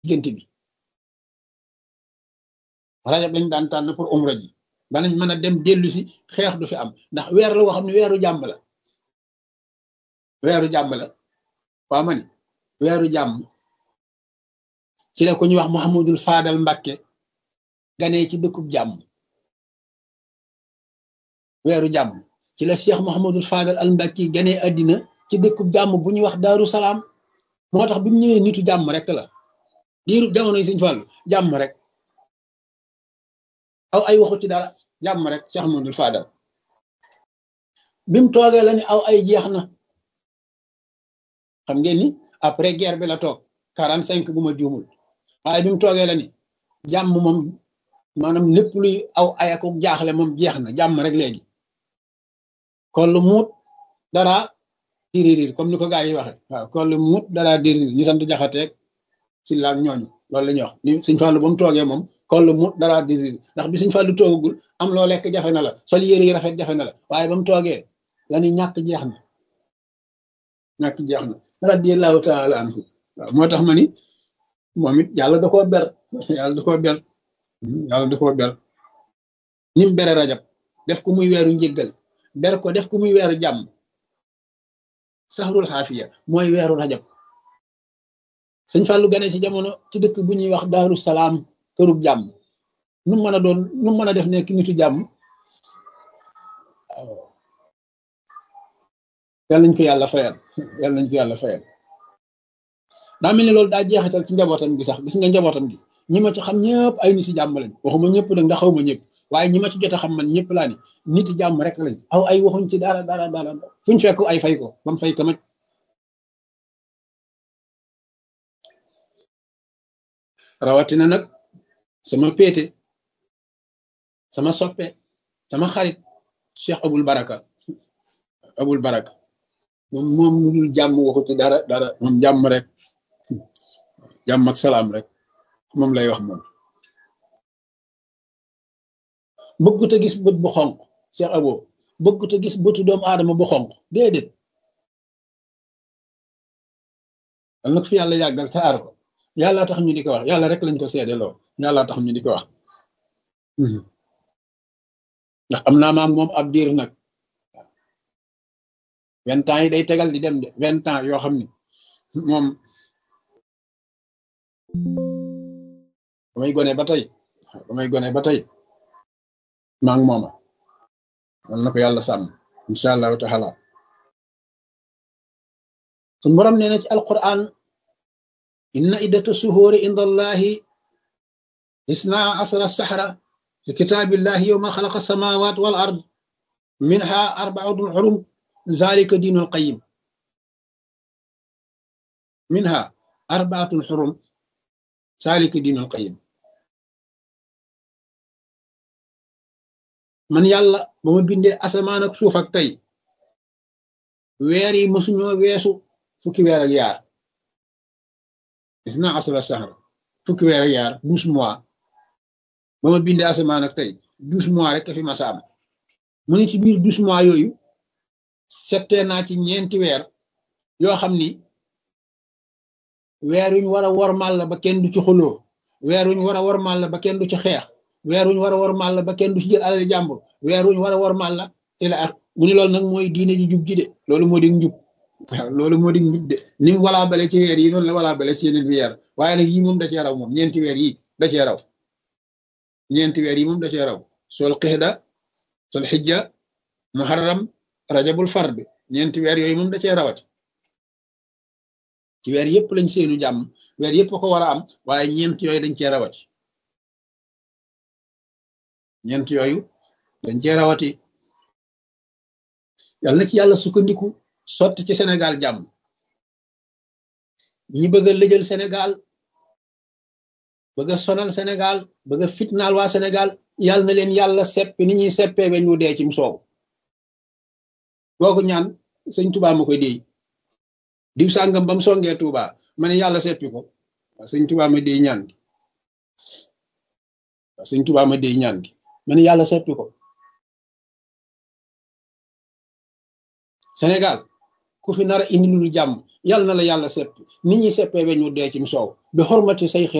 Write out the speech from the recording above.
diggante bi rajab lañ daan tànn pour umra ji banañ mën a dem dellu si xeex du fi am ndax weer la woo xam ne weeru jàmm la weeru jàmm la waa ma ni weeru jàmm ci la ko ñuy wax Muhammadul Faadal Mbàkke ganee ci dëkkub jàmm weeru jàmm ci la Cheikh Muhammadul Faadal al Mbàkke ganee àddina ci dëkkub jàmm bu ñuy wax Daaru Salaam moo tax bi mu ñëwee nitu jàmm rek la diiru jamono yi Sëñ Fallu jàmm rek aw ay waxu ci dara jàmm rek Cheikh Muhammadul Faadal bi mu toogee la ni aw ay jeex na xam ngeen ni après guerre bi la toog quarante cinq bu ma juumul waaye bi mu toogee la ni jàmm moom maanaam lépp luy aw ayaku jaaxle moom jeex na jàmm rek léegi kon lu muut dara diririr comme ni ko gaa yi waxe waaw kon lu muut dara diririr ñu sant jaxateeg ci laag ñooñu loolu la ñuy wax ni Sëñ Fallu ba mu toogee moom kon lu muut dara diririr ndax bi Sëñ Fallu toogagul am loo lekk jafe na la sol yére yi rafet jafe na la waaye ba mu toogee la ni ñàkk jeex na ñàkk jeex na radiyallahu taala anhu waaw moo tax ma ni moom it yàlla da koo ber yàlla da koo ber yàlla da koo ber ni mu bere rajab def ko muy weeru njéggal ber ko def ko muy weeru jàmm saxrul xaafiya mooy weeru rajab sëñ Fallou gane ci jamono ci dëkk bu ñuy wax daaru salaam kërub jàmm nu mën a doon nu mën a def nekk nitu jàmm yàlla nañ ko yàlla fayal yàlla nañ ko yàlla fayal daa mel ni loolu daa jeexital ci njabootam gi sax gis nga njabootam gi ñi ma ci xam ñëpp ay niti jàmm lañ waxuma ñëpp nag ndax xaw ma ñëpp waaye ñi ma ci jot a xam man ñëpp laa ni niti jàmm rek lañ aw ay waxuñ ci dara dara dara fuñ fekk ay fay ko ba mu fay kamaj rawatina nag sama péete sama soppe sama xarit Cheikh Abul Baraka Abul Baraka moom moom lu dul jàmm waxu ci dara dara moom jàmm rek jàmm ak salaam rek moom lay wax moom bëggut a gis bët bu xonq Cheikh Abo bëggut a gis bëtu doomu aadama bu xonq déedéet al nag fi yàlla yàggal te aar ko yàlla tax ñu di ko wax yàlla rek lañ ko seedeloo yàlla tax ñu di ko wax ndax am naa maam moom ab diir nag vingt ans yi day tegal di dem de vingt ans yoo xam ni moom damay gone ba tey damay gone ba tey maa ngi mooma wal na ko yàlla sàmm incha allahu taala suñ borom nee na ci alquran inna iddata suhuuri inda allahi isna asra sahra fi kitaabillahi yowma xalaqa samawat wal ard minha arbaatul xurum zalika diinul qayim minha arbaatul xurum zalika diinul qayim man yàlla ba ma bindee asamaan ak suuf ak tey weer yi mësuñoo weesu fukki weer ak yaar isna asra sahra fukki weer ak yaar douze mois ba ma bindee asamaan ak tey douze mois rek fi masa am mu ni ci biir douze mois yooyu settee naa ci ñeenti weer yoo xam ni weer wuñ war a wormal la ba kenn du ci xuloo weer wuñ war a wormal la ba kenn du ci xeex weer wuñ war a wormal la ba kenn du ci jël alali jàmbur weer wuñ war a wormal la ila ak mu ni loolu nag mooy diine ji jub ji de loolu moo di njub waaw loolu moo di njub de ni mu walaa bale ci weer yi noonu la walaa bale ci yeneen weer waaye nag yii moom da cee raw moom ñeenti weer yi da cee raw ñeenti weer yi moom da cee raw sol xixda sol xijja muharram rajabul fard ñeenti weer yooyu moom da cee rawati ci weer yëpp lañ seenu jàmm weer yëpp ko war a am waaye ñeent yooyu dañ cee rawati ñeent yooyu dañ cee rawati yàlla na ci yàlla sukkandiku sotti ci Sénégal jàmm ñi bëgg a lëjal Sénégal bëgg a sonal Sénégal bëgg a fitnaal waa Sénégal yàlla na leen yàlla seppi ni ñuy seppee weñ wu dee cim soow googu ñaan sëñ Tuubaa ma koy déy diw sàngam ba mu songee Tuubaa ma ne yàlla seppi ko waaw sëñ Tuubaa ma déy ñaan gi waaw sëñ Tuubaa ma déy ñaan gi ma ne yàlla seppi ko Sénégal ku ku fi nar a indi lu jàmm yàlla na la yàlla sepp nit ñi seppee we ñu dee cim soow bi xormati say